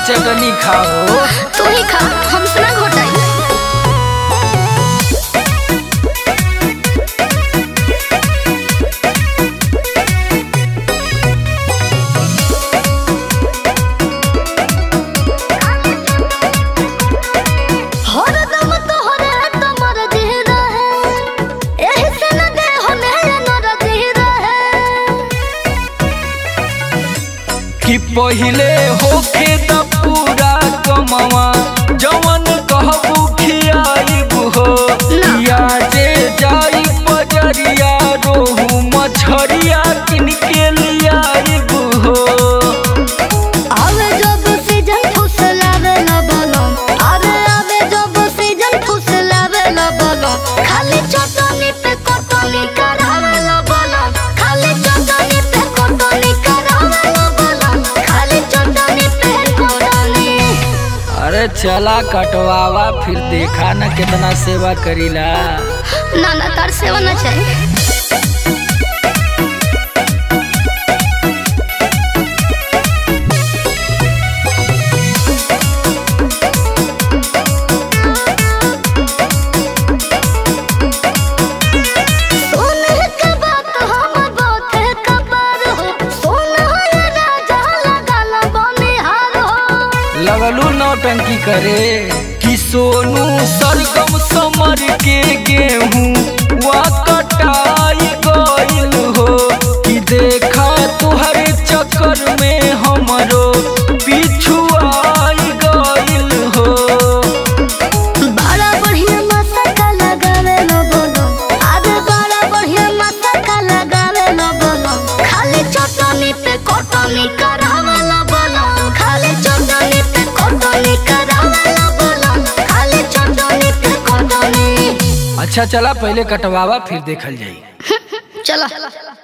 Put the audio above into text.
चटनी खाओ तू ही खा हमसे ना घोटाई हरदम तोहरे तमर दिह रहे एही से न दे होने नर दिह रहे कि पहिले होखे त पूरा कमवा जवन कहबू खियाइब हो या जे जाई बजरिया रोहू मछरिया किन के लियाइब हो आवे जब सीजन फुसलावे न बोलो अरे आवे जब सीजन फुसलावे न बोलो खाली चटनी पे कटनी करावे न बोलो खाली चटनी पे कटनी करावे न बोलो खाली चटनी पे कटनी अरे चला कटवावा फिर देखा न कितना सेवा करीला ना ना तार सेवा ना चाहिए सोने के बात हम बहुत कबर हो सोना ये राजा लगाला बनिहार हो लगलू नौटंकी करे कि सोनू सरगम समर के गेहूं वा कटाई गइल हो कि देखा तुहरे चक्कर में हमरो पिछुआई गइल हो बड़ा बढ़िया मसाला लगावे न बोलो अरे बड़ा बढ़िया मसाला लगावे न बोलो खाली चटनी पे कटनी करावे न बोलो खाली चटनी पे कटनी करावे न बोलो खाली चटनी पे कटनी अच्छा चला पहले कटवावा फिर देखल जाई चलो